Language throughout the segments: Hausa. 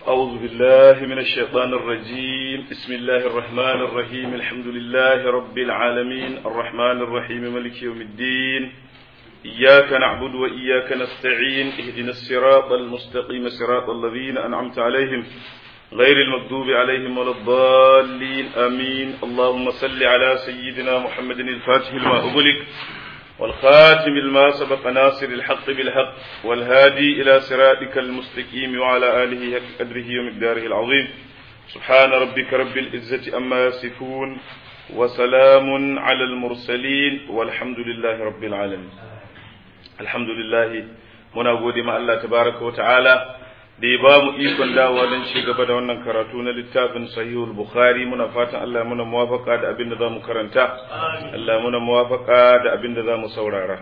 أعوذ بالله من الشيطان الرجيم بسم الله الرحمن الرحيم الحمد لله رب العالمين الرحمن الرحيم ملك يوم الدين إياك نعبد وإياك نستعين اهدنا الصراط المستقيم صراط الذين أنعمت عليهم غير المغضوب عليهم ولا الضالين آمين اللهم صل على سيدنا محمد الفاتح لما أغلق والخاتم لما سبق ناصر الحق بالحق والهادي إلى صراطك المستقيم وعلى آله حق قدره ومقداره العظيم سبحان ربك رب العزة أما يصفون وسلام على المرسلين والحمد لله رب العالمين الحمد لله muna gode ma Allah tabaraka wa ta'ala da ya ba mu ikon dawowa don ci gaba da wannan karatu na littafin sahihul bukhari muna fatan Allah muna muwafaka da abin da za mu karanta Allah muna muwafaka da abin da za mu saurara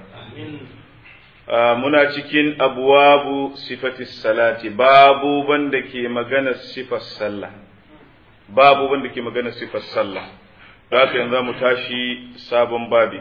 muna cikin abuwabu sifati salati babu banda ke magana sifar sallah babu banda ke magana sifar sallah da haka yanzu mu tashi sabon babi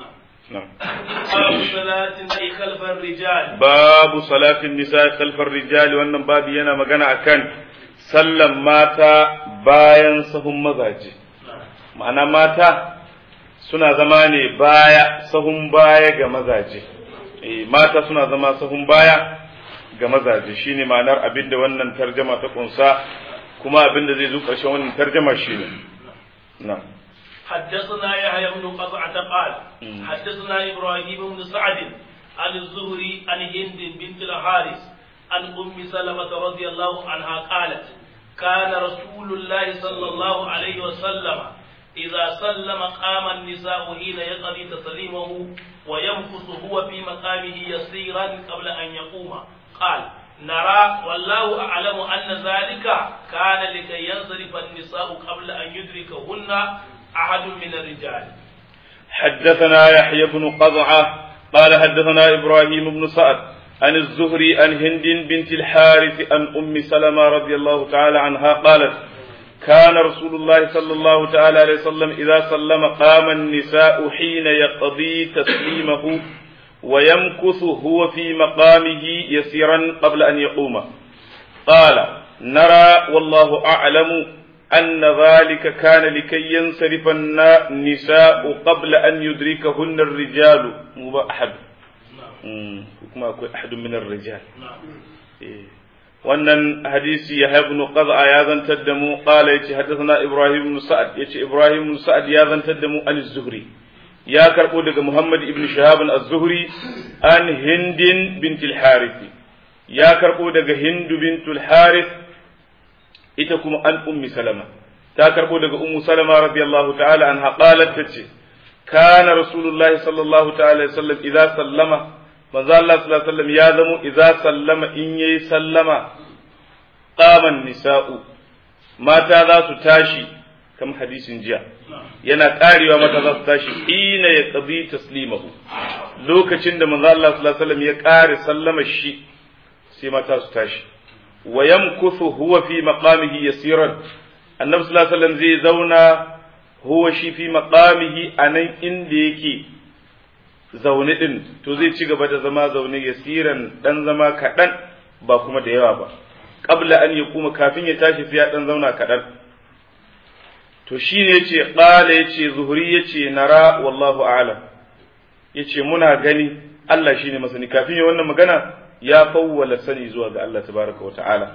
babu salatin da khalfar rijal babu salatin nisa khalfar rijal wannan babu yana magana akan sallan mata bayan sahun mazaje ma'ana mata suna zama ne baya sahun baya ga mazaje eh mata suna zama sahun baya ga mazaje shine ma'anar abinda wannan tarjama ta kunsa kuma abinda zai zo ƙarshen wannan tarjama shine na'am حدثنا يحيى بن قطعة قال حدثنا إبراهيم بن سعد عن الزهري عن هند بنت الحارث عن أم سلمة رضي الله عنها قالت كان رسول الله صلى الله عليه وسلم إذا سلم قام النساء حين يقضي تسليمه ويمكث هو في مقامه يسيرا قبل أن يقوم قال نرى والله أعلم أن ذلك كان لكي ينصرف النساء قبل أن يدركهن أحد من الرجال حدثنا يحيى بن قضعة قال حدثنا إبراهيم بن سعد عن الزهري عن هند بنت الحارث عن أم سلمة رضي الله تعالى عنها قالت كان رسول الله صلى الله تعالى عليه وسلم إذا سلم قام النساء حين يقضي تسليمه ويمكث هو في مقامه يسيرا قبل أن يقوم قال نرى والله أعلم أن ذلك كان لكي ينصرف النساء قبل أن يدركهن الرجال مو أحد كما أقول أحد من الرجال wannan hadisi ya ibn qad'a ya zantar da mu qala yace haddathana ibrahim ibn sa'ad yace ibrahim ibn sa'ad ya zantar da mu an zuhri ya karbo daga muhammad ibn shahab az-zuhri an hindin bint al-harith ya karbo daga hindu bint al-harith ita kuma an ummi salama ta karbo daga ummu salama radiyallahu ta'ala anha qalat tace kana rasulullah sallallahu ta'ala alaihi wasallam idza sallama manzo Allah sallallahu alaihi wasallam ya zamo idza sallama in yayi sallama qaman nisa'u mata za su tashi kam hadisin jiya yana karewa mata za su tashi ina ya qadi taslimahu lokacin da manzo Allah sallallahu alaihi wasallam ya kare sallama shi sai mata su tashi wa yamkuthu huwa fi maqamihi yasiran annabi sallallahu alaihi wasallam zai zauna huwa shi fi maqamihi anan inda yake zaune din to zai ci gaba da zama zaune yasiran dan zama kadan ba kuma da yawa ba qabla an yakuma kafin ya tashi sai ya dan zauna kadan to shine yace qala yace zuhuri yace nara wallahu a'lam yace muna gani Allah shine masani kafin ya wannan magana ya fawwala sani zuwa ga Allah tabaraka wa ta'ala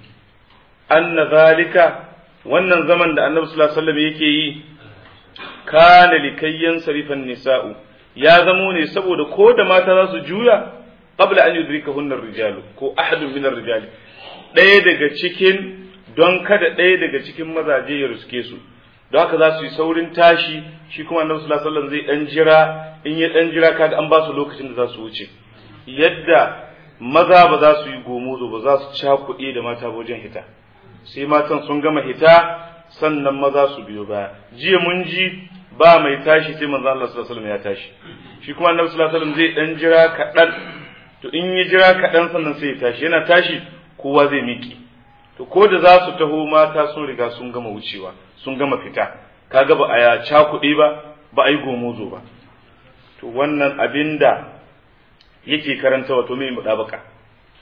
anna zalika wannan zaman da annabi sallallahu alaihi wasallam yake yi kana likayyan sarifan nisa'u ya zamo ne saboda ko da mata za su juya qabla an yudrikahunna rijalu ko ahadun min rijali ɗaya daga cikin don kada ɗaya daga cikin mazaje ya riske su don haka za su yi saurin tashi shi kuma annabi sallallahu alaihi wasallam zai dan jira in ya dan jira kaga an ba su lokacin da za su wuce yadda maza ba za su yi gomozo ba za su cakuɗe da mata wajen hita sai matan sun gama hita sannan maza su biyo baya jiya mun ji ba mai tashi sai manzo Allah sallallahu alaihi wasallam ya tashi shi kuma annabi sallallahu alaihi wasallam zai dan jira kaɗan to in ya jira kaɗan sannan sai ya tashi yana tashi kowa zai miki to ko da za su taho mata sun riga sun gama wucewa sun gama fita kaga ba a ya cakuɗe ba ba a yi gomozo ba to wannan abinda yake karanta wato mai mudabaka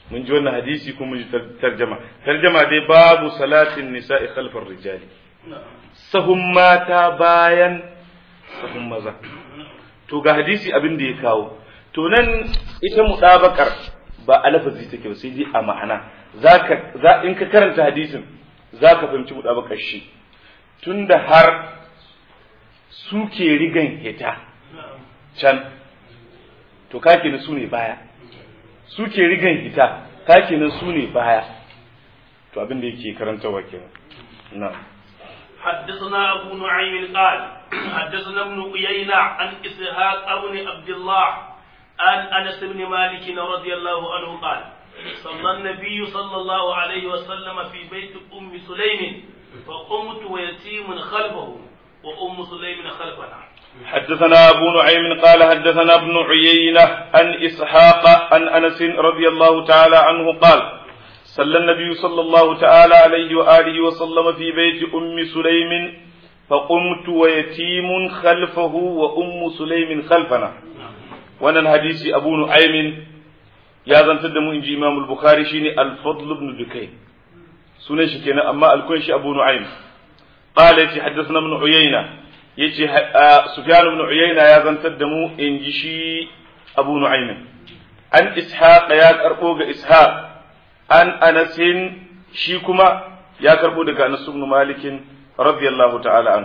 mun ji wannan hadisi kuma mun ji tarjama tarjama dai babu salatin nisa'i khalfar rijali sahun mata bayan sahun maza to ga hadisi abin da ya kawo to nan ita mudabakar ba a lafazi take ba sai dai a ma'ana zaka za in ka karanta hadisin zaka fahimci mudabakar shi tunda har suke rigan hita can to kake na su ne baya suke rigan hita kake na su ne baya to abin da yake karantawa kenan na'am حدثنا أبو نعيم قال حدثنا ابن قيينة عن إسحاق بن عبد الله عن أنس بن مالك رضي الله عنه قال صلى النبي صلى الله عليه وسلم في بيت أم سليم فقمت ويتيم خلفه وأم سليم خلفنا حدثنا أبو نعيم قال حدثنا ابن عيينة عن إسحاق عن أنس رضي الله تعالى عنه قال صلى النبي صلى الله تعالى عليه وآله وسلم في بيت أم سليم فقمت ويتيم خلفه وأم سليم خلفنا وانا الحديث أبو نعيم يا زن تدمو إنجي إمام البخاري شيني الفضل بن دكين سنة شكينا أما الكونش أبو نعيم قال يتي حدثنا ابن عيينة يتي سفيان بن عيينة يا زن تدمو إنجي شي أبو نعيم عن إسحاق يا أرقوق إسحاق an anasin shi kuma ya karbo daga Anas ibn Malikin radiyallahu ta'ala an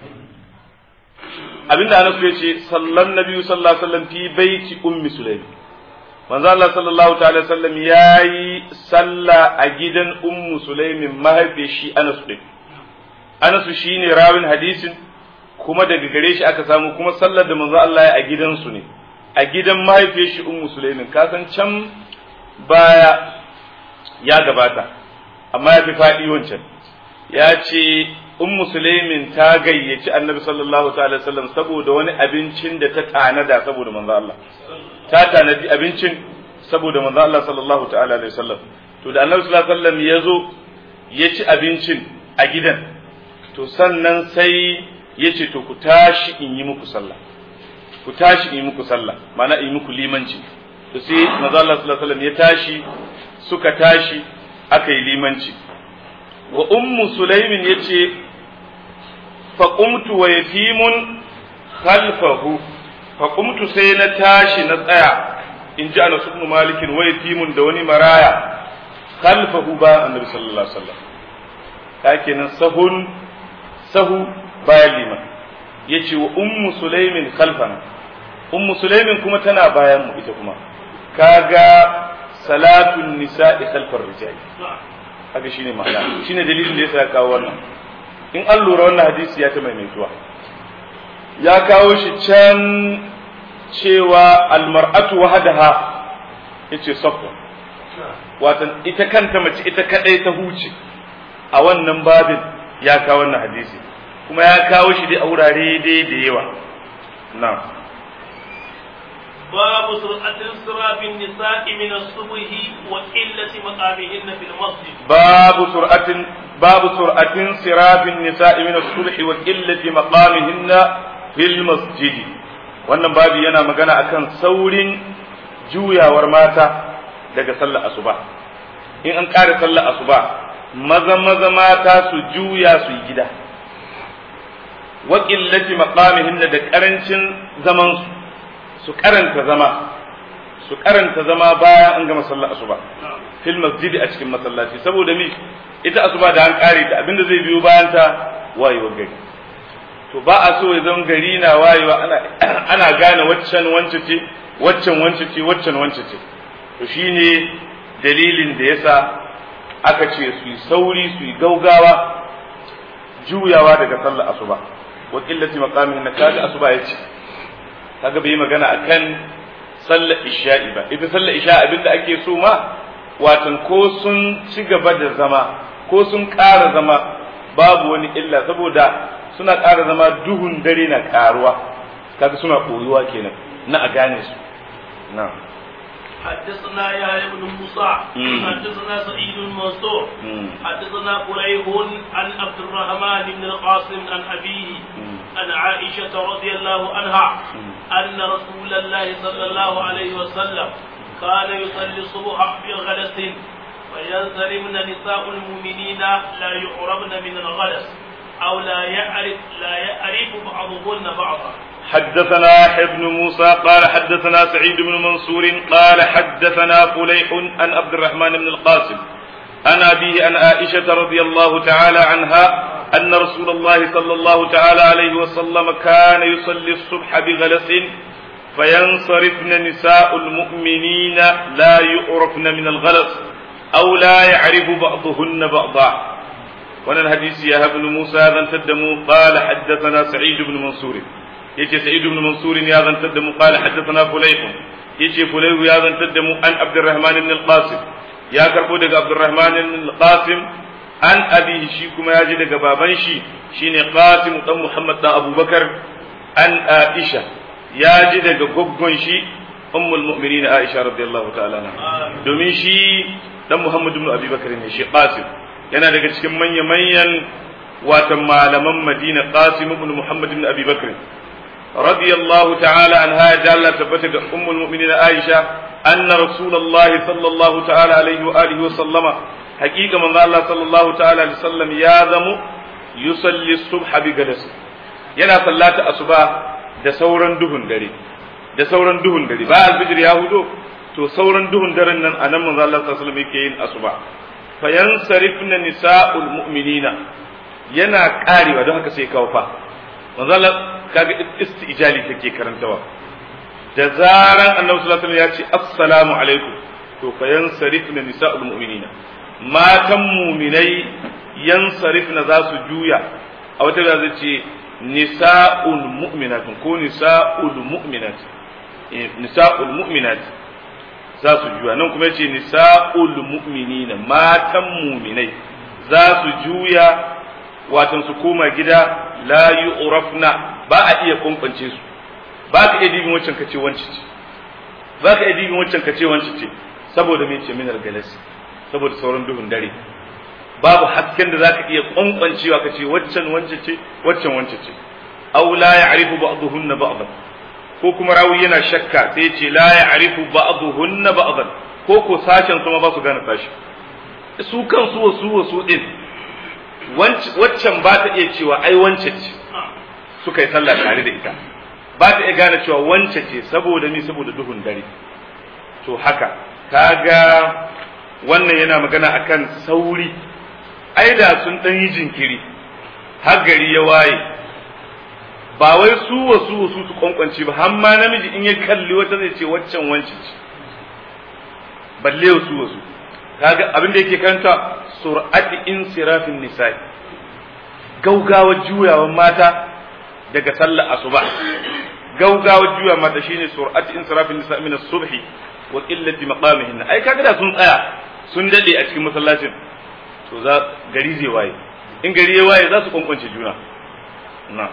abinda Anas ya ce sallan nabiyyu sallallahu alaihi wasallam fi baiti ummi sulaim manzo Allah sallallahu ta'ala sallam yayi salla a gidan ummu sulaimin mahaifiyar shi Anas din Anas shine rawin hadisin kuma daga gare shi aka samu kuma sallar da manzo Allah ya a gidansu ne a gidan mahaifiyar shi ummu sulaimin kasan can baya ya gabata amma ya fi faɗi wancan ya ce in musulmin ta gayyaci annabi sallallahu ta'ala sallam saboda wani abincin da ta tanada saboda manzo Allah ta tanadi abincin saboda manzo Allah sallallahu ta'ala alaihi wasallam to da annabi sallallahu alaihi wasallam ya zo ya ci abincin a gidan to sannan sai ya ce to ku tashi in yi muku sallah ku tashi in yi muku sallah ma'ana in yi muku limanci to sai manzo Allah sallallahu alaihi wasallam ya tashi suka tashi aka yi limanci wa ummu sulaimin ya ce faƙumtu wa yatimun khalfahu faƙumtu sai na tashi na tsaya in ji ana ibn malikin wa yatimun da wani maraya khalfahu ba annabi sallallahu alaihi wasallam ka kenan sahun sahu bayan liman yace wa ummu sulaimin khalfana ummu sulaimin kuma tana bayan mu ita kuma kaga salatun nisa'i khalfar rijali haka shine ma'ana shine dalilin da yasa ya kawo wannan in an lura wannan hadisi ya ta maimaituwa ya kawo shi can cewa almar'atu wahadaha yace safwa watan ita kanta mace ita kadai ta huce a wannan babin ya kawo wannan hadisi kuma ya kawo shi dai a wurare dai da yawa na'am باب سرعة انصراف النساء من الصبح وقلة مقامهن في المسجد باب سرعة باب سرعة انصراف النساء من الصبح وقلة مقامهن في المسجد wannan babu yana magana akan saurin juyawar mata daga sallar asuba in an ƙara sallar asuba maza maza mata su juya su yi gida wa qillati maqamihin da karancin zaman su su karanta zama su karanta zama bayan an gama sallar asuba fil masjidi a cikin masallaci saboda mi ita asuba da an kare ta abinda zai biyo bayan ta wayewar gari to ba a so ya zama gari na wayewa ana ana gane waccan wance ce waccan wance ce waccan wance ce to shine dalilin da yasa aka ce su yi sauri su yi gaugawa juyawa daga sallar asuba wa qillati maqamin na kaga asuba yace kaga bai magana akan sallar isha'i ba ita sallar isha abinda ake so ma watan ko sun ci gaba da zama ko sun ƙara zama babu wani illa saboda suna ƙara zama duhun dare na ƙaruwa kaga suna koyuwa kenan na a gane su na حدثنا يحيى بن موسى حدثنا سعيد المنصور حدثنا قريب عن عبد الرحمن بن القاسم عن أبيه عن عائشة رضي الله عنها أن رسول الله صلى الله عليه وسلم كان يصلي الصبح في غلس فينصرمن نساء المؤمنين لا يعربن من الغلس أو لا يعرف لا يعرف بعضهن بعضا حدثنا ابن موسى قال حدثنا سعيد بن منصور قال حدثنا فليح عن عبد الرحمن بن القاسم عن أبيه عن عائشة رضي الله تعالى عنها أن رسول الله صلى الله تعالى عليه وسلم كان يصلي الصبح بغلس فينصرفن نساء المؤمنين لا يعرفن من الغلس أو لا يعرف بعضهن بعضا وانا الحديث يا ابن موسى ذن تدمو قال حدثنا سعيد بن منصور يجي سعيد بن منصور يا ذن تدمو قال حدثنا فليح يجي فليح يا ذن تدمو عن عبد الرحمن بن القاسم يا كربو دغ عبد الرحمن بن القاسم عن أبيه شي كما يجي دغ بابان شي شيني قاسم دان محمد دان أبو بكر عن عائشة يجي دغ غوغون شي أم المؤمنين عائشة رضي الله تعالى عنها دومين شي dan Muhammad ibn Abi Bakar ne shi Qasim yana daga cikin manya manyan watan malaman Madina Qasim ibn Muhammad ibn Abi Bakar radiyallahu ta'ala anha jalla tabbata ga ummul mu'minin Aisha anna Rasulullah sallallahu ta'ala alaihi wa alihi wa sallama haqiqa manzo Allah sallallahu ta'ala alaihi wasallam ya zamu yusalli subha bi gadas yana sallata asuba da sauran duhun dare da sauran duhun dare ba alfijir ya hudo to sauran duhun daren nan a nan manzo Allah sallallahu alaihi wasallam yake yin asuba fa yansarifna nisa'ul mu'minina yana karewa don haka sai kawo fa manzo Allah kaga istijali take karantawa da zaran annabi sallallahu alaihi wasallam ya ce assalamu alaikum to fa yansarifna nisa'ul mu'minina matan mu'minai yansarifna za su juya a wata da zai ce nisa'ul mu'minatun ko nisa'ul mu'minat nisa'ul mu'minat za su juya nan kuma yace nisa'ul mu'minina matan mu'minai za su juya watan su koma gida la yu'rafna ba a iya kumfance su ba ka iya dibin wancan kace wanci ce ba ka iya dibin wancan kace wanci ce saboda me ce min galasi saboda sauran duhun dare babu hasken da zaka iya kwankwancewa kace waccan wance ce waccan wance ce aw la ya'rifu ba'dhunna ba'dan ko kuma rawi yana shakka sai ce la ya'rifu ba'dhunna ba'dan ko ko sashen kuma ba su gane sashi su kansu wasu wasu din waccan ba ta iya cewa ai wance ce suka yi sallah tare da ita ba ta iya gane cewa wance ce saboda ni saboda duhun dare to haka kaga wannan yana magana akan sauri ai da sun dan yi jinkiri har gari ya waye ba wai su wasu wasu su kwankwance ba har ma namiji in ya kalli wata zai ce waccan wance ce balle wasu wasu kaga abin da yake kanta sur'ati insirafin nisa'i gaugawar juyawan mata daga sallar asuba gaugawar juya mata shine sur'ati insirafin nisa'i min as-subhi wa qillati maqamihin ai kaga da sun tsaya sun dade a cikin masallacin to za gari zai waye in gari ya waye za su kwankwance juna na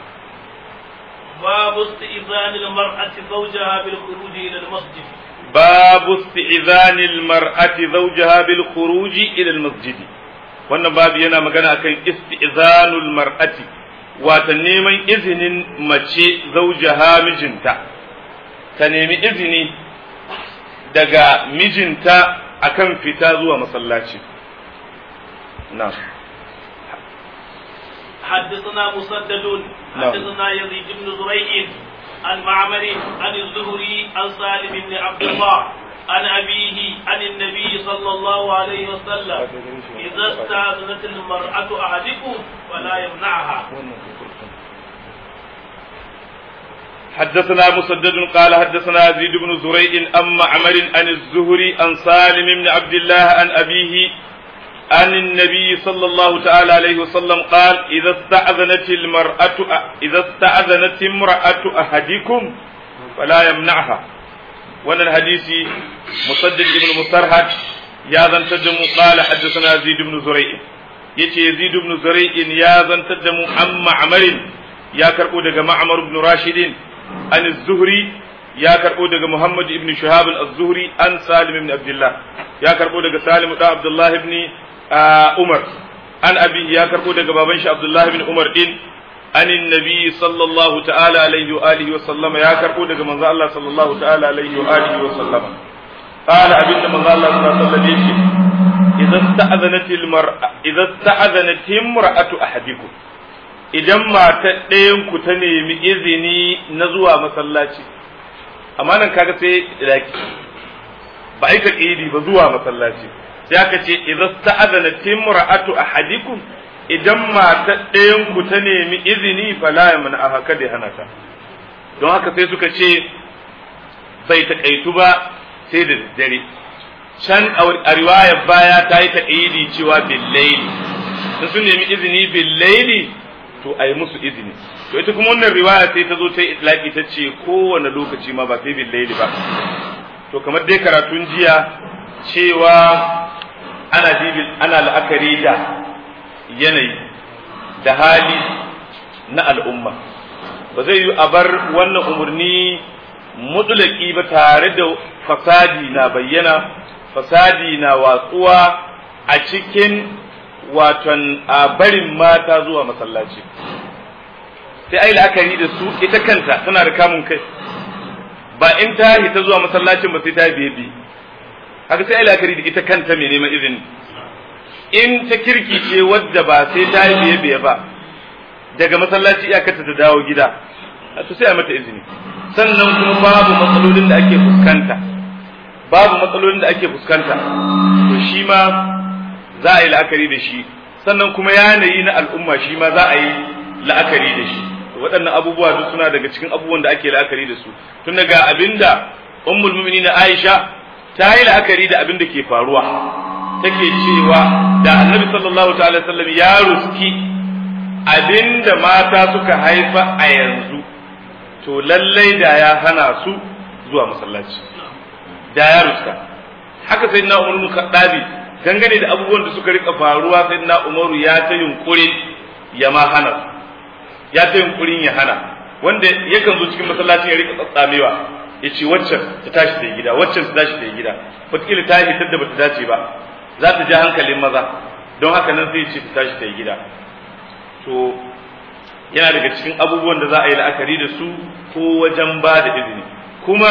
باب استئذان المرأة زوجها بالخروج إلى المسجد باب استئذان المرأة زوجها بالخروج إلى المسجد wannan babu yana magana akan isti'zanul mar'ati wata neman izinin mace zaujaha mijinta ta nemi izini daga mijinta akan fita zuwa masallaci na حدثنا مسدد حدثنا يزيد بن زريع عن معمر عن الزهري عن سالم بن عبد الله عن أبيه عن النبي صلى الله عليه وسلم إذا استأذنت المرأة أحدكم فلا يمنعها حدثنا مسدد قال حدثنا يزيد بن زريع عن معمر عن الزهري عن سالم بن عبد الله عن أبيه عن النبي صلى الله تعالى عليه وسلم قال إذا استأذنت المرأة إذا استأذنت امرأة أحدكم فلا يمنعها وانا الحديث مسدد بن مسرهد يا ذن تدم قال حدثنا يزيد بن زريع يتي يزيد بن زريع يا ذن تدم عن معمر يا كربو دغ معمر بن راشد عن الزهري يا كربو دغ محمد بن شهاب الزهري عن سالم بن عبد الله يا كربو دغ سالم بن عبد الله بن Umar an abi ya karbo daga baban shi Abdullah bin Umar din anin nabi sallallahu ta'ala alaihi wa alihi wa sallama ya karbo daga manzo Allah sallallahu ta'ala alaihi wa alihi wa sallama qala abinda manzo Allah sallallahu alaihi wasallam yake idza sta'azanatil mar'a idza sta'azanat imra'atu ahadikum idan mata ɗayan ku ta nemi izini na zuwa masallaci amma nan kaga sai idaki ba ai taqidi ba zuwa masallaci sai aka ce idza sta'azanat imra'atu ahadikum idan mata ɗayan ku ta nemi izini fala yamna haka da hana ta don haka sai suka ce bai taƙaitu ba sai da dare can a riwayar baya ta yi taƙidi cewa billaili sun sun nemi izini billaili to a yi musu izini to ita kuma wannan riwaya sai ta zo ta yi itlaki ta ce kowane lokaci ma ba sai billaili ba to kamar dai karatun jiya cewa ana dibin ana la'akari da yanayi da hali na al'umma ba zai yi a bar wannan umarni mutulaki ba tare da fasadi na bayyana fasadi na watsuwa a cikin waton a barin mata zuwa masallaci sai ai la'akari da su ita kanta tana da kamun kai ba in ta hita zuwa masallacin ba sai ta biye bi haka sai ai la'akari da ita kanta mai neman izini in ta kirki ce wadda ba sai ta biye biye ba daga masallaci iyakarta ta dawo gida to sai a mata izini sannan kuma babu matsalolin da ake fuskanta babu matsalolin da ake fuskanta to shi ma za a yi la'akari da shi sannan kuma yanayi na al'umma shi ma za a yi la'akari da shi waɗannan abubuwa duk suna daga cikin abubuwan da ake la'akari da su tun daga abinda ummul mu'minin Aisha ta yi la'akari da abin da ke faruwa take cewa da annabi sallallahu ta'ala sallam ya ruski abinda mata suka haifa a yanzu to lallai da ya hana su zuwa masallaci da ya ruska haka sai na umaru kaddabi dangane da abubuwan da suka rika faruwa sai na umaru ya ta yunkurin ya ma hana ya ta yunkurin ya hana wanda yakan zo cikin masallacin ya rika tsatsamewa ya ce waccan ta tashi ta gida waccan ta tashi ta gida wataƙila ta hitar da bata dace ba za ta ja hankalin maza don haka nan sai ce ta tashi ta gida to yana daga cikin abubuwan da za a yi la'akari da su ko wajen ba da izini kuma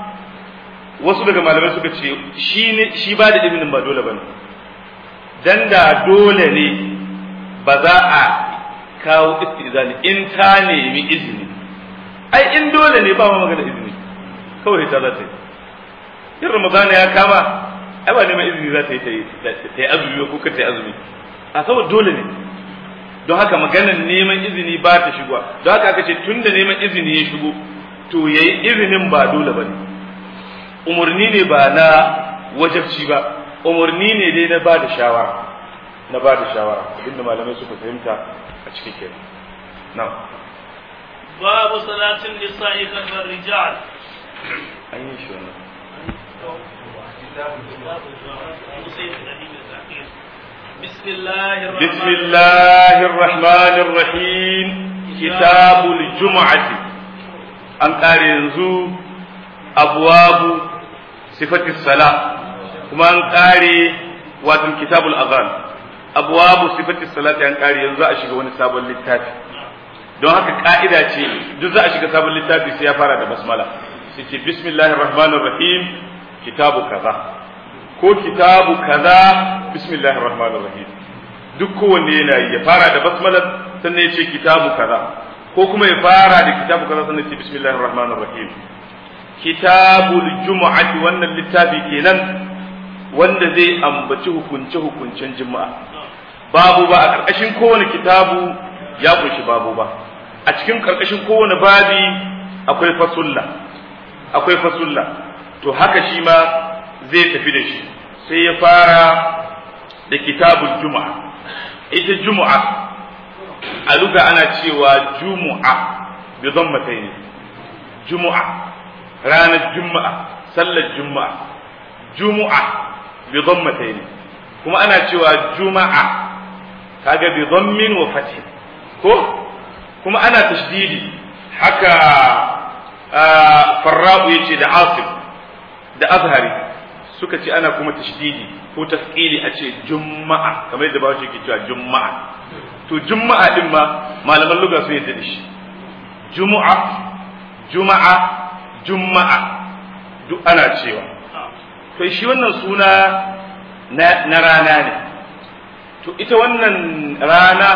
wasu daga malamai suka ce shi ne shi ba da izinin ba dole bane dan da dole ne ba za a kawo istizani in ta nemi izini ai in dole ne ba ma magana izini kawai ta za ta yi in ramadana ya kama ai ba neman izini za ta yi ta yi azumi ko ka ta yi azumi a saboda dole ne don haka maganar neman izini ba ta shigowa don haka aka ce tun da neman izini ya shigo to ya yi izinin ba dole ba ne umarni ne ba na wajabci ba umarni ne dai na ba da shawara na ba da shawara abinda malamai suka fahimta a cikin ke na babu salatin nisa'i kan rijal an yi shi wannan بسم الله الرحمن بسم الله الرحمن الرحيم كتاب الجمعة أن قال ينزو أبواب صفة الصلاة كما أن قال واتن كتاب الأذان أبواب صفة الصلاة أن قال ينزو أشيك ونساب للتافي don haka ka'ida ce duk za a shiga sabon littafi sai ya fara da basmala sai ce bismillahir rahmanir rahim kitabu kaza ko kitabu kaza bismillahir rahmanir rahim duk kowanne yana yi ya fara da basmala sannan ya ce kitabu kaza ko kuma ya fara da kitabu kaza sannan ya ce bismillahir rahmanir rahim kitabul jumu'ati wannan littafi kenan wanda zai ambaci hukunce hukuncen juma'a babu ba a karkashin kowane kitabu ya kunshi babu ba a cikin karkashin kowane babi akwai fasulla akwai fasulla to haka shi ma zai tafi da shi sai ya fara da kitabul juma'a ita juma'a a luga ana cewa juma'a bi dhammatayn juma'a ranar juma'a sallar juma'a juma'a bi dhammatayn kuma ana cewa juma'a kaga bi dhammin wa fath ko kuma ana tashdidi haka farra'u yace da asif da azhari suka ce ana kuma tashdidi ko tasqili a ce juma'a kamar yadda bawo ke cewa juma'a to juma'a din ma malaman lugha sun yadda da shi juma'a juma'a juma'a duk ana cewa to shi wannan suna na rana ne to ita wannan rana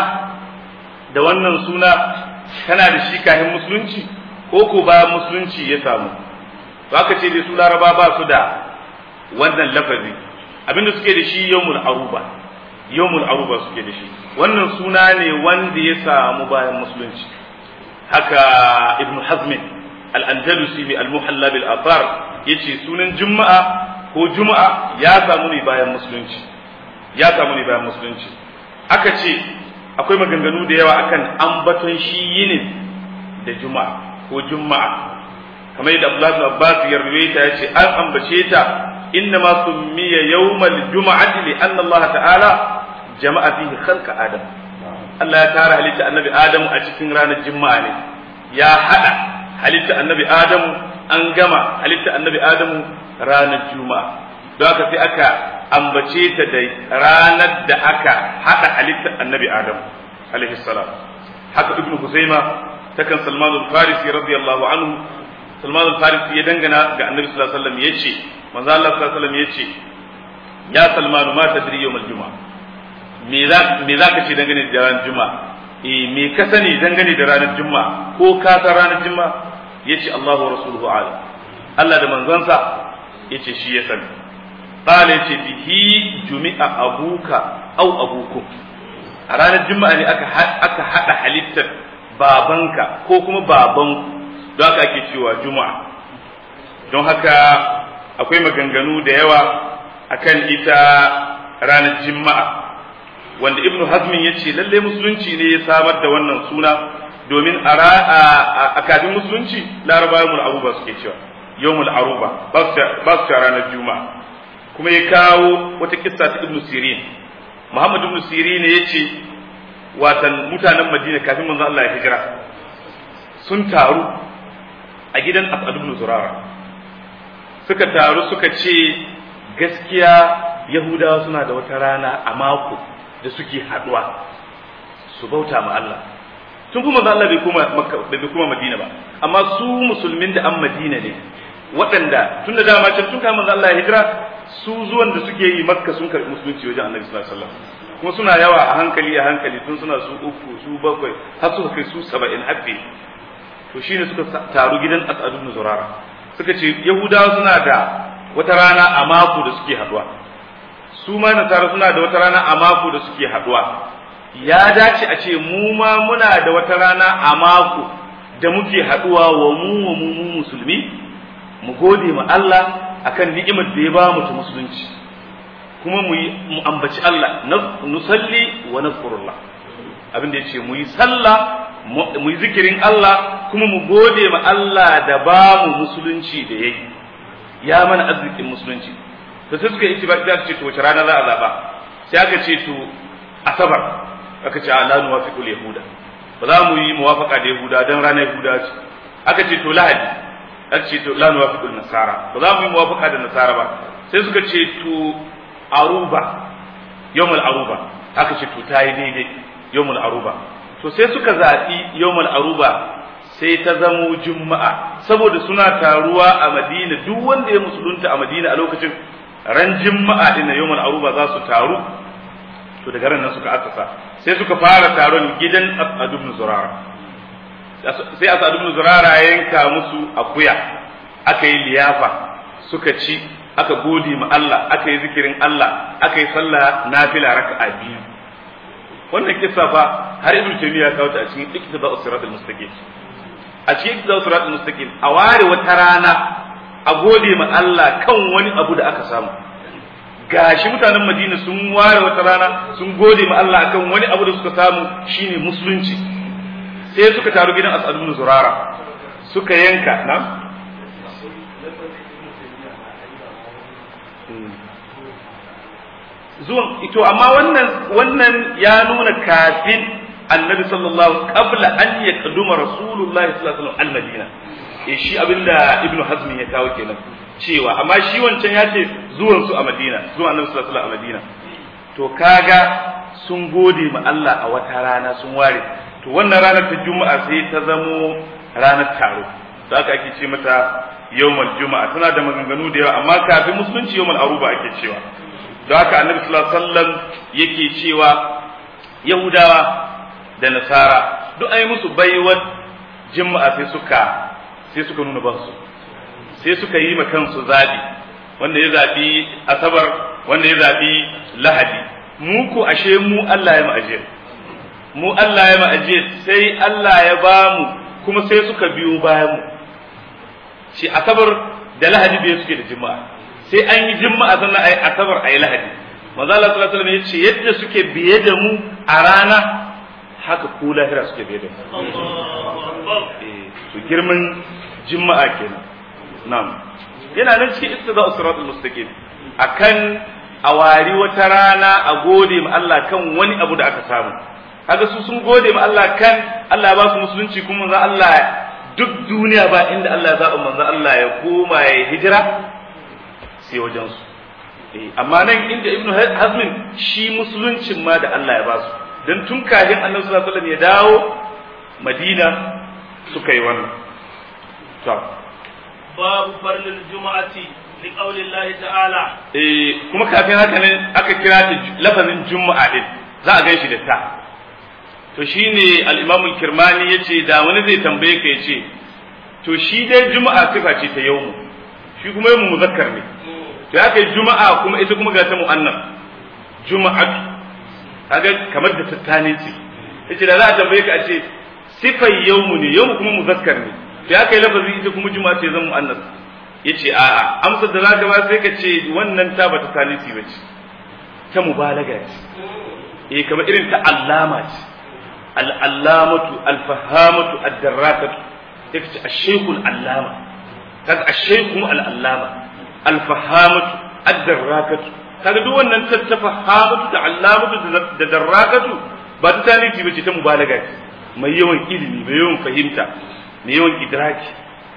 da wannan suna tana da shi kahin musulunci ko ko bayan musulunci ya samu to aka ce dai su laraba ba su da wannan lafazi abinda suke da shi yawmul aruba yawmul aruba suke da shi wannan suna ne wanda ya samu bayan musulunci haka ibnu hazmin al-andalusi bi al-muhalla bil athar yace sunan juma'a ko juma'a ya samu ne bayan musulunci ya samu ne bayan musulunci aka ce akwai maganganu da yawa akan ambaton shi yinin da juma'a ko juma'a kamar yadda Abdullahi bin Abbas ya rawaita ya ce an ambace ta inna ma summiya yawmal juma'ati li anna Allah ta'ala jama'a fihi khalqa adam Allah ya tara halitta annabi Adamu a cikin ranar juma'a ne ya hada halitta annabi Adamu an gama halitta annabi Adamu ranar juma'a don haka sai aka ambace ta da ranar da aka hada halitta annabi Adamu alaihi salam haka ibnu Huzaima takan Salman al-Farisi radiyallahu anhu Salman al-Farisi ya dangana ga Annabi sallallahu alaihi wasallam yace manzo Allah sallallahu alaihi wasallam yace ya Salman ma tadri yawm al-jum'a me za me za ka ce dangane da ranar juma'a eh me ka sani dangane da ranar juma'a ko ka san ranar juma'a yace Allah wa rasuluhu alim Allah da manzansa yace shi ya sani qala yace bihi jumi'a abuka au abukum a ranar juma'a ne aka aka hada halittar babanka ko kuma babanku don haka ake cewa juma'a don haka akwai maganganu da yawa akan ita ranar juma'a wanda ibn hazmin ya ce lallai musulunci ne ya samar da wannan suna domin a kafin musulunci laraba yawmul aruba suke cewa yawmul aruba ba su cewa ranar juma'a kuma ya kawo wata kissa ta ibn sirin muhammad ibn sirin ya ce watan mutanen madina kafin manzo Allah ya hijira sun taru a gidan As'ad ibn Zurara suka taru suka ce gaskiya Yahudawa suna da wata rana a mako da suke haduwa su bauta ma Allah tun kuma manzo Allah bai koma Makka bai koma Madina ba amma su musulmin da an Madina ne waɗanda tun da dama can tun kai manzo Allah ya hijira su zuwan da suke yi Makka sun karɓi musulunci wajen Annabi sallallahu alaihi wasallam kuma suna yawa a hankali a hankali tun suna su uku su bakwai har suka kai su saba'in habbe to shine suka taru gidan As'ad ibn Zurara suka ce Yahudawa suna da wata rana a mako da suke haduwa su ma Nasara suna da wata rana a mako da suke haduwa ya dace a ce mu ma muna da wata rana a mako da muke haduwa wa mu wa mu mu musulmi mu gode ma Allah akan ni'imar da ya ba mu ta musulunci kuma mu mu ambaci Allah nusalli wa nazkurullah abin da yace mu yi sallah mu yi zikirin Allah kuma mu gode ma Allah da ba mu musulunci da yayi ya mana arzikin musulunci to sai suka yi itibaki da ce to wace rana za a zaba sai aka ce to asabar aka ce la nuwafiqul yahuda ba za mu yi muwafaqa da yahuda dan ranar yahuda ce aka ce to lahadi aka ce to la nuwafiqul nasara ba za mu yi muwafaqa da nasara ba sai suka ce to aruba yawmul aruba aka ce to tayi daidai yawmul aruba to sai suka zaɓi yawmul aruba sai ta zamo juma'a saboda suna taruwa a madina duk wanda ya musulunta a madina a lokacin ran juma'a din yawmul aruba za su taru to daga ran nan suka asasa sai suka fara taron gidan As'ad ibn Zurara sai As'ad ibn Zurara yanka musu akuya aka yi liyafa suka ci aka gode ma Allah aka yi zikirin Allah aka yi sallah nafila raka'a biyu wannan kissa fa har ibnu taymiya kawo ta a cikin iktida usratul mustaqim a cikin iktida usratul mustaqim a ware wata rana a gode ma Allah kan wani abu da aka samu gashi mutanen Madina sun ware wata rana sun gode ma Allah akan wani abu da suka samu shine musulunci sai suka taru gidan As'ad ibn Zurara suka yanka na zuwan ito amma wannan wannan ya nuna kafin annabi sallallahu qabla an yaqduma rasulullahi sallallahu alaihi wasallam al-madina eh shi abinda ibnu hazm ya kawo kenan cewa amma shi wancan ya ce zuwan su a madina zuwan annabi sallallahu alaihi wasallam a madina to kaga sun gode ma Allah a wata rana sun ware to wannan ranar ta juma'a sai ta zamo ranar taro da aka ake ce mata yawmal juma'a tana da maganganu da yawa amma kafin musulunci yawmal aruba ake cewa da haka annabi sallallahu alaihi wasallam yake cewa yahudawa da nasara duk ai musu baiwar juma'a sai suka sai suka nuna ba su sai suka yi ma kansu zabi wanda ya zabi asabar wanda ya zabi lahadi mu ko ashe mu Allah ya ma'aje mu Allah ya ma'aje sai Allah ya ba mu kuma sai suka biyo bayan mu shi asabar da lahadi bai suke da juma'a sai an yi juma'a sannan ai asabar ai lahadi manzo Allah sallallahu alaihi wasallam yace yadda suke biye da mu a rana haka ku lahira suke biye da mu eh to girman juma'a kenan na'am yana nan cikin ittida siratul mustaqim akan a wari wata rana a gode ma Allah kan wani abu da aka samu kaga su sun gode ma Allah kan Allah ya ba su musulunci kuma manzo Allah duk duniya ba inda Allah ya zaɓa manzo Allah ya koma ya hijira sai wajen su eh amma nan inda Ibn Hazmin shi musuluncin ma da Allah ya ba su dan tun kafin Annabi sallallahu alaihi wasallam ya dawo Madina suka yi wannan to babu farlil juma'ati li qawli Allah ta'ala eh kuma kafin haka ne aka kira ta lafazin juma'a din za a gan shi da ta to shine al-Imam al-Kirmani yace da wani zai tambaye ka yace to shi dai juma'a sifa ce ta yawmu shi kuma yawmu muzakkar ne to ya kai juma'a kuma ita kuma ga ta mu'annas juma'atu kaga kamar da tattane ce yace da za a tambaye ka a ce sifar yawmu ne yawmu kuma muzakkar ne to ya kai lafazi ita kuma juma'a ce zan mu'annas yace a'a amsar da zaka ba sai ka ce wannan ta bata talisi bace ta mubalaga ce eh kamar irin ta allama ce al-allamatu al-fahamatu ad-darrakatu yake ce ash-shaykh al-allama kaga ash-shaykh al-allama al-fahamatu ad-darrakatu kaga duk wannan ta fahamatu da allamatu da darrakatu ba ta talisi bace ta mubalaga ce mai yawan ilimi mai yawan fahimta mai yawan idraki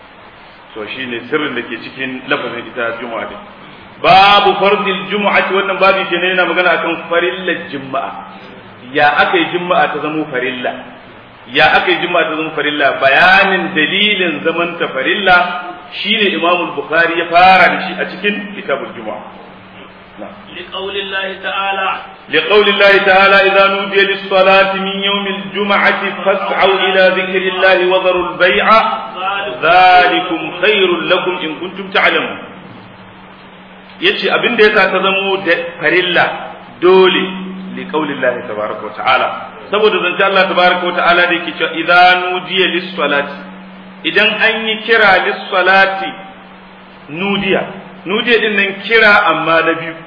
to shine sirrin da ke cikin lafazin ita juma'a din babu fardil jumu'ati wannan babu ke ne yana magana akan farillar juma'a ya aka yi juma'a ta zama farilla ya aka yi juma'a ta zama farilla bayanin dalilin zaman ta farilla shine imamu bukhari ya fara da shi a cikin kitabul juma'a لقول الله تعالى لقول الله تعالى إذا نودي للصلاة من يوم الجمعة فاسعوا إلى ذكر الله وذروا البيع ذلكم خير لكم إن كنتم تعلمون yace abin da yasa ta zamo da farilla dole li qaulillahi tabaraka wa ta'ala saboda zance Allah tabaraka wa ta'ala da yake cewa idza nudiya lis salati idan an yi kira lis salati nudiya nudiya din nan kira amma na biyu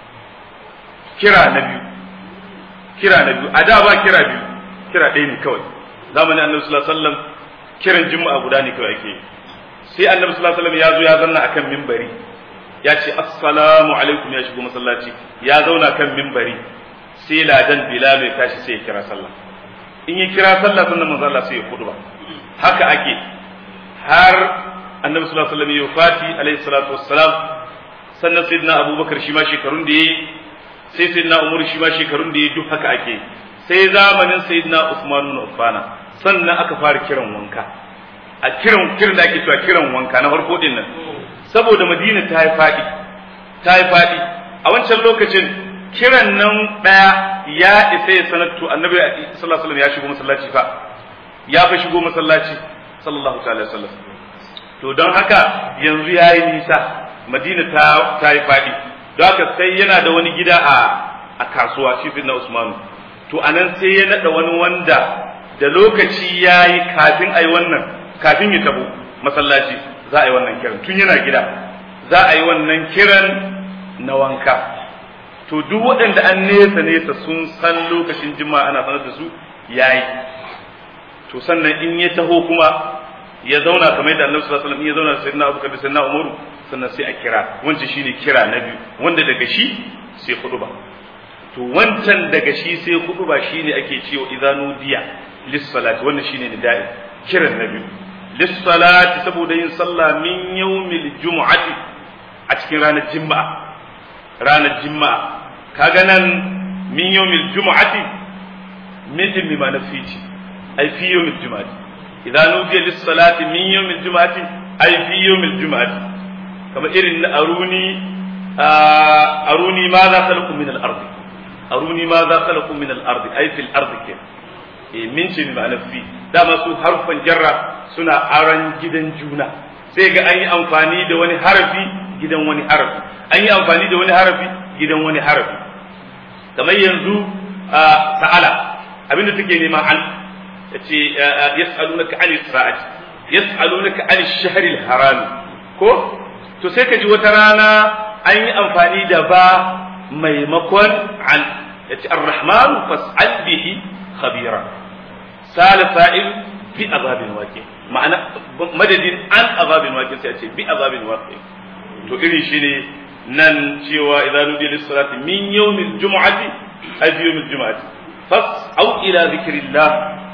kira na biyu kira na biyu a da ba kira biyu kira ɗaya ne kawai zamanin annabi sallallahu alaihi wasallam kiran juma'a guda ne kawai ake sai annabi sallallahu alaihi wasallam ya zo ya zanna akan mimbari ya ce assalamu alaikum ya shigo masallaci ya zauna kan mimbari sai ladan bilal ya tashi sai ya kira sallah in ya kira sallah sannan manzo Allah sai ya kuduba haka ake har annabi sallallahu alaihi wasallam ya fati alaihi salatu wassalam sannan sayyidina abubakar shi ma shekarun da yayi sai sayyidina umar shi ma shekarun da yayi duk haka ake sai zamanin sayyidina usman ibn affana sannan aka fara kiran wanka a kiran kiran da ake cewa kiran wanka na farko din nan saboda madina ta yi faɗi ta yi faɗi a wancan lokacin kiran nan ɗaya ya isa ya sanattu annabi sallallahu alaihi wasallam ya shigo masallaci fa ya fa shigo masallaci sallallahu alaihi wasallam to don haka yanzu ya yi nisa madina ta ta yi faɗi don haka sai yana da wani gida a a kasuwa shi na usmanu to anan sai ya naɗa wani wanda da lokaci ya yi kafin a yi wannan kafin ya tabo masallaci za a yi wannan kiran tun yana gida za a yi wannan kiran na wanka to duk waɗanda an nesa nesa sun san lokacin jima'a ana sanar da su yayi to sannan in ya taho kuma ya zauna kamar yadda Annabi sallallahu alaihi wasallam ya zauna da Sayyidina Abubakar da Sayyidina Umaru sannan sai a kira wancan shine kira na biyu wanda daga shi sai ba. to wancan daga shi sai ba shine ake cewa idanu diya lis salati wannan shine nida'i kiran na biyu lissalati saboda yin sallah min yawmil jumu'ati a cikin ranar juma'a ranar juma'a kaga nan min yawmil jumu'ati min din mi ma nafi ce ai fi yawmil jumu'ati idan nudiya lis salati min yawmil jum'ati ay fi yawmil jum'ati kamar irin na aruni aruni ma za khalaqu min al-ard aruni ma za khalaqu min al-ard ay fil ard ke e min ce ma'ana fi dama su harfan jarra suna aran gidan juna sai ga an yi amfani da wani harafi gidan wani harafi an yi amfani da wani harafi gidan wani harafi kamar yanzu ta'ala abinda take nema an yace yas'alunaka 'anil sa'ati yas'alunaka 'anil shahril haram ko to sai ka ji wata rana an yi amfani da ba maimakon an yace ar-rahman fas'al bihi khabira sal sa'il bi azabin waqi ma'ana madadin an azabin waqi sai ce bi azabin waqi to irin shi ne nan cewa idza nudiya lis-salati min yawmil jum'ati ay fi yawmil jum'ati fas'au ila dhikrillah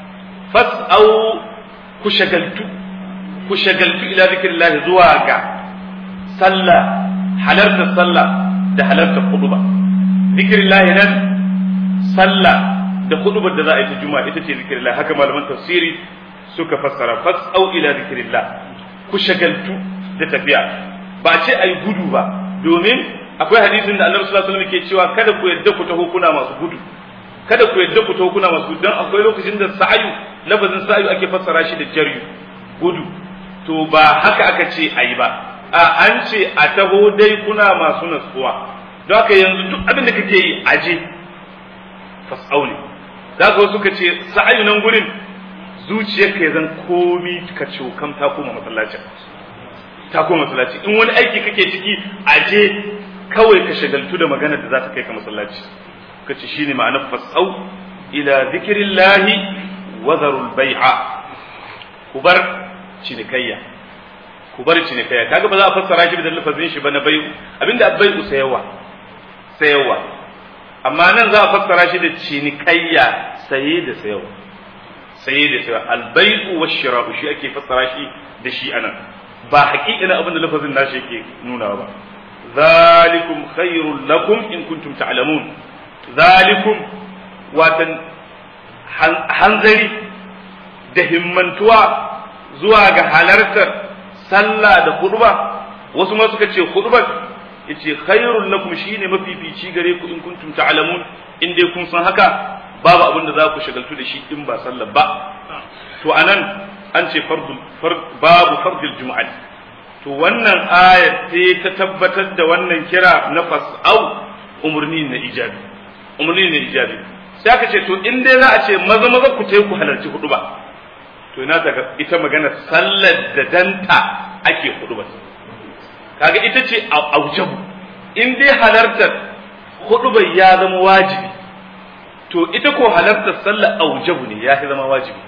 fas'au ku shagaltu ku shagaltu ila dhikrillah zuwa ga sallah halarta sallah da halarta khutba dhikrillah nan sallah da khutbar da za a yi ta juma'a ita ce dhikrillah haka malaman tafsiri suka fassara fas'au ila dhikrillah ku shagaltu da tafiya ba ce a yi gudu ba domin akwai hadisin da annabi sallallahu alaihi wasallam ke cewa kada ku yadda ku taho kuna masu gudu kada ku yadda ku taho kuna masu gudu dan akwai lokacin da sa'ayu lafazin sa'ayu ake fassara shi da jaryu gudu to ba haka aka ce a yi ba a an ce a taho dai kuna masu natsuwa don haka yanzu duk abin da kake yi aje fas'au ne za ka wasu ka ce sa'ayu nan gurin zuciyarka ya zan komi ka cokam ta koma masallacin ta koma masallaci in wani aiki kake ciki aje kawai ka shagaltu da magana da za ta kai ka masallaci ka ce shine ma'anar fasau ila zikrillahi wa zarul bai'a ku bar cinikayya ku bar cinikayya kaga ba za a fassara shi da lafazin shi ba na bai'u abinda abbai'u sayawa sayawa amma nan za a fassara shi da cinikayya saye da sayawa saye da sayawa albai'u wa shira'u shi ake fassara shi da shi anan ba haƙiƙanin abin da lafazin nashi yake nuna ba zalikum khairul lakum in kuntum ta'lamun zalikum watan hanzari da himmantuwa zuwa ga halartar sallah da khutba wasu ma suka ce khutbar yace khairul lakum shine mafifici gare ku in kuntum ta'lamun in dai kun san haka babu abin da za ku shagaltu da shi in ba sallah ba to anan an ce babu fardil juma'a to wannan ayat sai ta tabbatar da wannan kira na fas'au umarni na ijabi umarni na ijabi sai aka ce to in dai za a ce maza maza ku tai ku halarci hudu ba to ina ta ita magana sallar da danta ake hudu ba kaga ita ce aujabu in dai halartar hudu ya zama wajibi to ita ko halartar sallar aujabu ne ya zama wajibi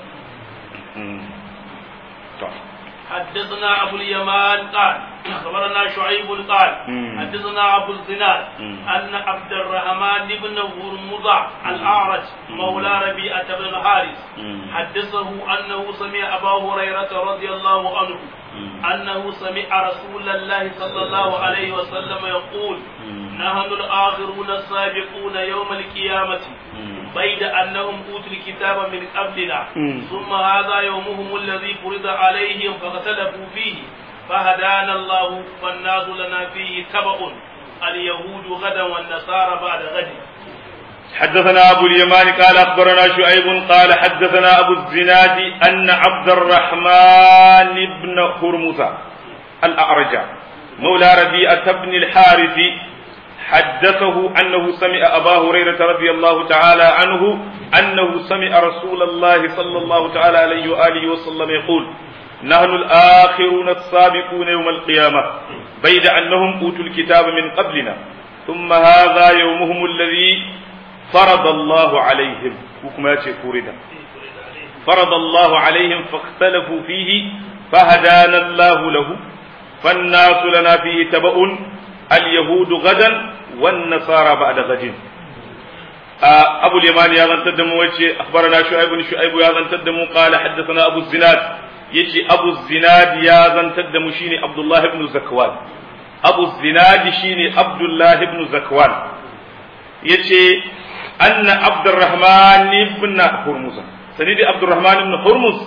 حدثنا أبو اليمان قال أخبرنا شعيب قال حدثنا أبو الزناد أن عبد الرحمن بن هرمزة الأعرج مولى ربيعة بن الحارث حدثه أنه سمع أبا هريرة رضي الله عنه أنه سمع رسول الله صلى الله عليه وسلم يقول نحن الآخرون السابقون يوم القيامة بيد أنهم أوتوا الكتاب من قبلنا ثم هذا يومهم الذي فرض عليهم فاختلفوا فيه فهدانا الله والناس لنا فيه تبع اليهود غدا والنصارى بعد غد حدثنا أبو اليمان قال أخبرنا شعيب قال حدثنا أبو الزناد أن عبد الرحمن بن هرمزة الأعرج مولى ربيعة بن الحارث حدثه أنه سمع أبا هريرة رضي الله تعالى عنه أنه سمع رسول الله صلى الله تعالى عليه وآله وسلم يقول نحن الآخرون السابقون يوم القيامة بيد أنهم أوتوا الكتاب من قبلنا ثم هذا يومهم الذي فرض الله عليهم وكما فرد فرض الله عليهم فاختلفوا فيه فهدانا الله له فالناس لنا فيه تبأ اليهود غدا والنصارى بعد غد أبو اليمان يا من تدم وجه أخبرنا شعيب شعيب يا من تدم قال حدثنا أبو الزناد يجي أبو الزناد يا من تدم شيني عبد الله بن زكوان أبو الزناد شيني عبد الله بن زكوان يجي أن عبد الرحمن بن هرمز سنيدي عبد الرحمن بن هرمز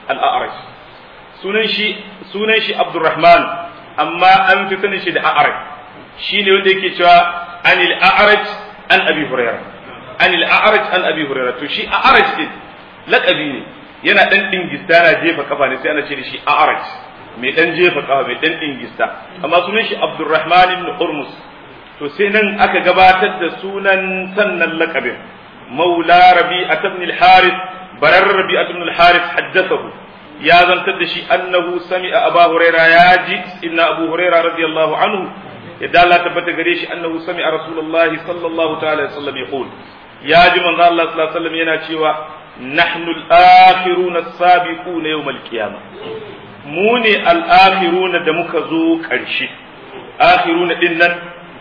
al-a'raj sunan shi sunan shi abdurrahman amma an fi sanin shi da a'raj shine wanda yake cewa anil a'raj an abi hurairah anil a'raj an abi hurairah to shi a'raj din laqabi ne yana dan dingista na jefa kafa ne sai ana ce da shi a'raj mai dan jefa kafa mai dan dingista amma sunan shi abdurrahman ibn hurmus to sai nan aka gabatar da sunan sannan laqabin maula rabi'a ibn al-harith barar rabi'a ibn al-harith haddathahu ya zantar da shi annahu sami'a abu huraira ya ji inna abu huraira radiyallahu anhu yadda Allah tabbata gare shi annahu sami'a rasulullah sallallahu ta'ala alaihi wasallam yaqul ya ji manzo Allah sallallahu alaihi wasallam yana cewa nahnu al-akhiruna as-sabiquna yawm al-qiyamah mu ne al-akhiruna da muka zo karshe akhiruna din nan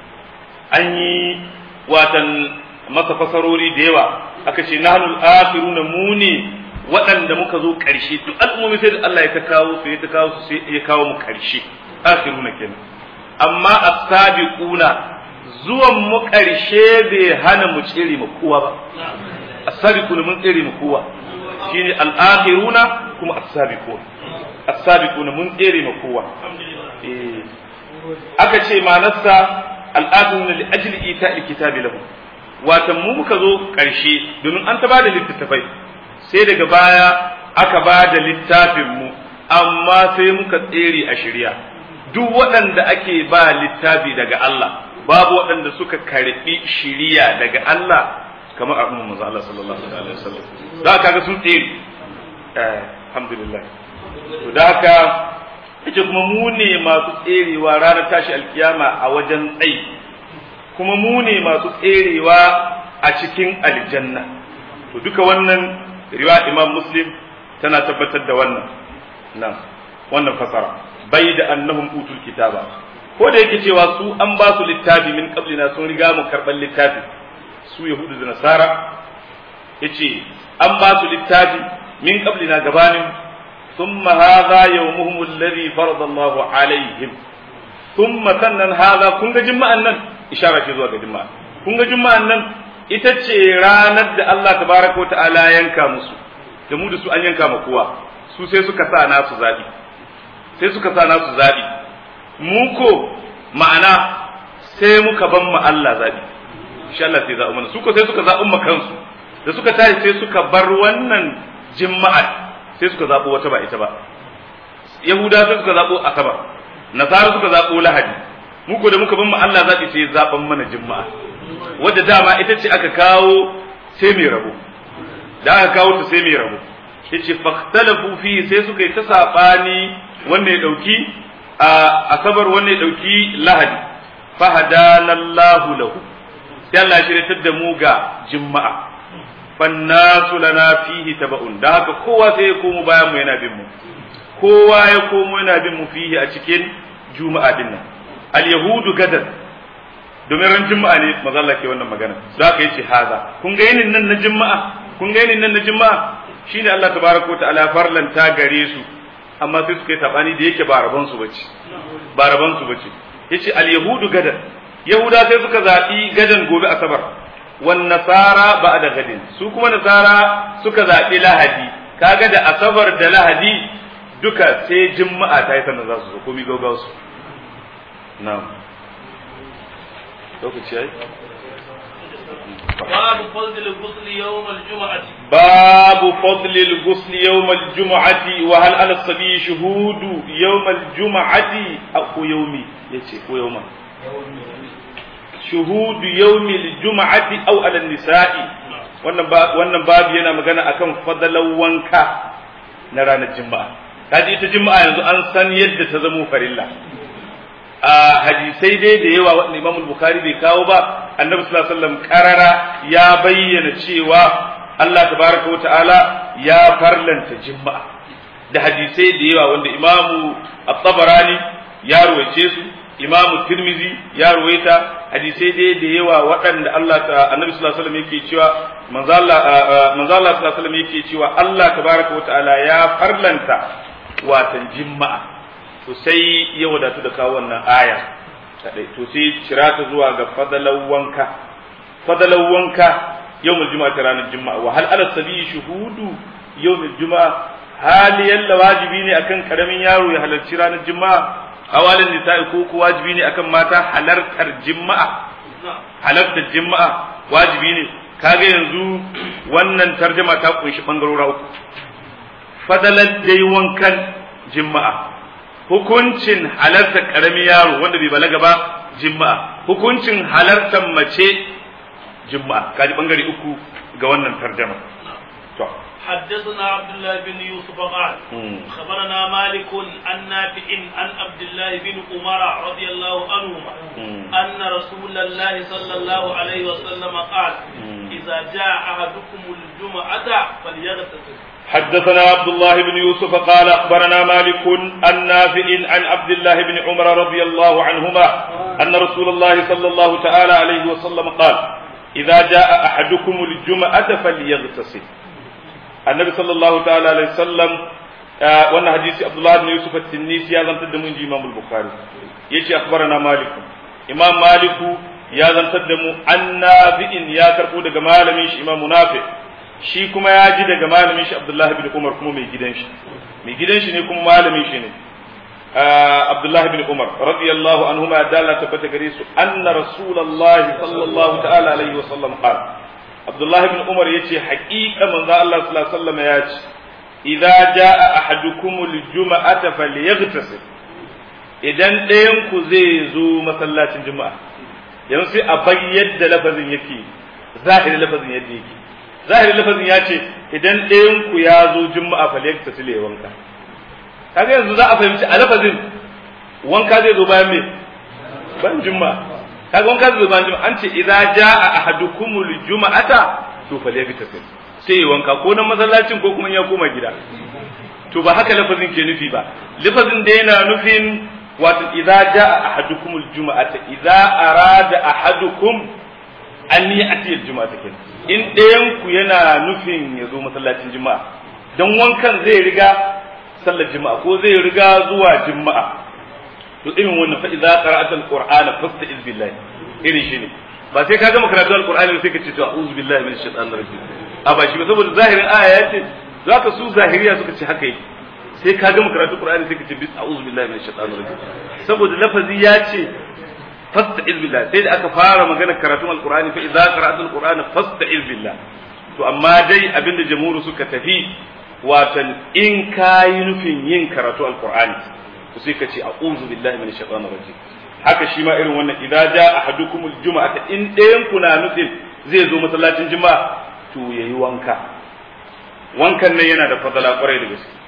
an yi watan masa fasarori da yawa aka ce nahnu al-akhiruna mu ne waɗanda muka zo ƙarshe duk al'ummomi sai da Allah ya ta kawo su ya ta kawo su sai ya kawo mu ƙarshe akhiruna kenan amma as-sabiquna zuwan mu ƙarshe bai hana mu tsere mu kowa ba as-sabiquna mun tsere mu kowa shine al-akhiruna kuma as-sabiqun as-sabiquna mun tsere mu kowa eh aka ce manassa al-akhiruna li ajli ita'i kitabi lahu watan mu muka zo ƙarshe domin an ta bada littattafai sai daga baya aka ba da littafinmu amma sai muka tsere a shirya duk waɗanda ake ba littafi daga Allah babu waɗanda suka karɓi shiriya daga Allah kamar a umar manzo Allah sallallahu alaihi wasallam da kaga sun tsere alhamdulillah to da haka yace kuma mu ne masu tserewa ranar tashi alkiyama a wajen tsayi kuma mu ne masu tserewa a cikin aljanna to duka wannan riwaya imam muslim tana tabbatar da wannan nan wannan fasara bai da annahum utul kitaba ko da yake cewa su an ba su littafi min qablina sun riga mu karban littafi su yahudu da nasara yace an ba su littafi min qablina gabanin thumma hadha yawmuhum alladhi farada Allahu alaihim thumma sannan hadha kun ga juma'an nan ishara ce zuwa ga juma'a kun ga juma'an nan ita ce ranar da Allah tabaraka wa ta'ala yanka musu da mu da su an yanka ma kowa su sai suka sa nasu zabi sai suka sa nasu zabi mu ko ma'ana sai muka ban mu Allah zabi insha Allah sai zaɓi mana su ko sai suka zaɓi ma kansu da suka tashi sai suka bar wannan jima'a sai suka zaɓo wata ba ita ba yahuda sai suka zaɓo asabar nasara suka zaɓo lahadi mu ko da muka ban mu Allah zabi sai zaɓan mana jima'a wadda dama ita ce aka kawo sai mai rabo da aka kawo ta sai mai rabo yace fahtalafu fi sai suka yi ta sabani wanda ya dauki a asabar wanda ya dauki lahadi fahadanallahu lahu sai Allah ya shiryatar da mu ga juma'a fannasu lana fihi taba'un da haka kowa sai ya komo bayan mu yana bin mu kowa ya komo yana bin mu fihi a cikin juma'a din nan al yahudu gadan domin ran juma'a ne maza Allah ke wannan magana za ka yace haza kun ga yinin nan na juma'a kun ga yinin nan na juma'a shine Allah tabaraka wa ta'ala farlanta gare su amma sai suka yi tabani da yake ba rabon su bace ba rabon su bace yace al yahudu gadan yahuda sai suka zabi gadan gobe asabar wan nasara ba'da gadin su kuma nasara suka zabi lahadi kaga da asabar da lahadi duka sai juma'a ta yi sannan za su zo komi gaugawa su na'am lokaci yayi babu fadl al-ghusl yawm al-jum'ah babu fadl al-ghusl yawm al-jum'ati wa hal ala sabi shuhudu yawm al-jum'ati aw yawmi yace ko yawma shuhudu yawm al-jum'ati aw ala an-nisa'i wannan wannan babu yana magana akan fadalan wanka na ranar juma'a kaji ita juma'a yanzu an san yadda ta zamo farilla a hadisai dai da yawa wanda Imam Bukhari bai kawo ba Annabi sallallahu alaihi wasallam karara ya bayyana cewa Allah tabaraka wa ta'ala ya farlanta juma'a da hadisai da yawa wanda Imam At-Tabarani ya ruwaice su Imam Tirmizi ya ruwaita hadisai dai da yawa waɗanda Allah ta Annabi sallallahu alaihi wasallam yake cewa manzo Allah manzo Allah sallallahu alaihi wasallam yake cewa Allah tabaraka wa ta'ala ya farlanta watan juma'a to sai ya wadatu da kawo wannan aya kadai to sai cira ta zuwa ga fadalan wanka fadalan wanka yawmul juma'a ta ranar juma'a wa hal ala sabi shuhudu yawmul juma'a hali yalla wajibi ne akan karamin yaro ya halarci ranar juma'a hawalin nisa'i ko ko wajibi ne akan mata halartar juma'a halartar juma'a wajibi ne kaga yanzu wannan tarjama ta kunshi bangarora uku fadalar dai wankan juma'a hukuncin halartar karamin yaro wanda bai balaga ba juma'a hukuncin halartar mace juma'a kaji bangare uku ga wannan tarjama to حدثنا عبد الله بن يوسف قال خبرنا مالك عن نافع عن عبد الله بن عمر رضي الله عنهما أن رسول الله صلى الله عليه وسلم قال إذا جاء أحدكم الجمعة فليغتسل حدثنا عبد الله بن يوسف قال أخبرنا مالك عن نافع عن عبد الله بن عمر رضي الله عنهما أن رسول الله صلى الله تعالى عليه وسلم قال إذا جاء أحدكم الجمعة فليغتسل النبي صلى الله تعالى عليه وسلم wannan hadisi Abdullah ibn Yusuf at-Tinnisi ya zantar da mun ji Imam al-Bukhari yace akhbarana Malik Imam Malik ya zantar da mu annabi'in ya karbo daga malamin shi Imam Nafi shi kuma ya ji daga malamin shi Abdullah ibn Umar kuma mai gidan shi mai gidan shi ne kuma malamin shi ne Abdullah ibn Umar radiyallahu anhuma ya dalla tabbata gare su anna Rasulullahi sallallahu ta'ala alaihi wa sallam qala Abdullah ibn Umar yace haƙiƙa manzo Allah sallallahu alaihi wasallam ya ce idza jaa ahadukumul juma'ata falyaghtasil idan ɗayan ku zai zo masallacin juma'a yanzu sai a bar yadda lafazin yake zahirin lafazin yadda yake zahirin lafazin ya ce idan ɗayan ku ya zo juma'a falyaghtasil ya wanka kaga yanzu za a fahimci a lafazin wanka zai zo bayan me bayan juma'a kaga wanka zai zo bayan juma'a an ce idza jaa ahadukumul juma'ata to falyaghtasil sai ya wanka ko nan masallacin ko kuma ya koma gida to ba haka lafazin ke nufi ba lafazin da yana nufin wato idza jaa ahadukum aljum'ata idza arada ahadukum an yati aljum'ata kin in ɗayan ku yana nufin ya zo masallacin juma'a dan wankan zai riga sallar juma'a ko zai riga zuwa juma'a to irin wannan fa idza qara'ata alqur'ana fasta'iz billahi irin shi ne ba sai ka gama karatu alqur'ani sai ka ce to a'udhu billahi minash shaitanir rajim a ba shi ba saboda zahirin aya ya ce za ka su zahiriya suka ce haka yake sai ka gama karatu qur'ani sai ka ce bis a'udhu billahi minash shaitanir rajim saboda lafazi ya ce fasta'iz billah sai da aka fara magana karatun alqur'ani fa idza qara'atul qur'ana fasta'iz billah to amma dai abinda jamhuru suka tafi watan in kayi nufin yin karatu alqur'ani to sai ka ce a'udhu billahi minash shaitanir rajim haka shi ma irin wannan idza jaa ahadukumul juma'ata in ɗayan ku na nufin zai zo masallacin juma'a to yayi wanka wankan nan yana da fadala kwarai da gaske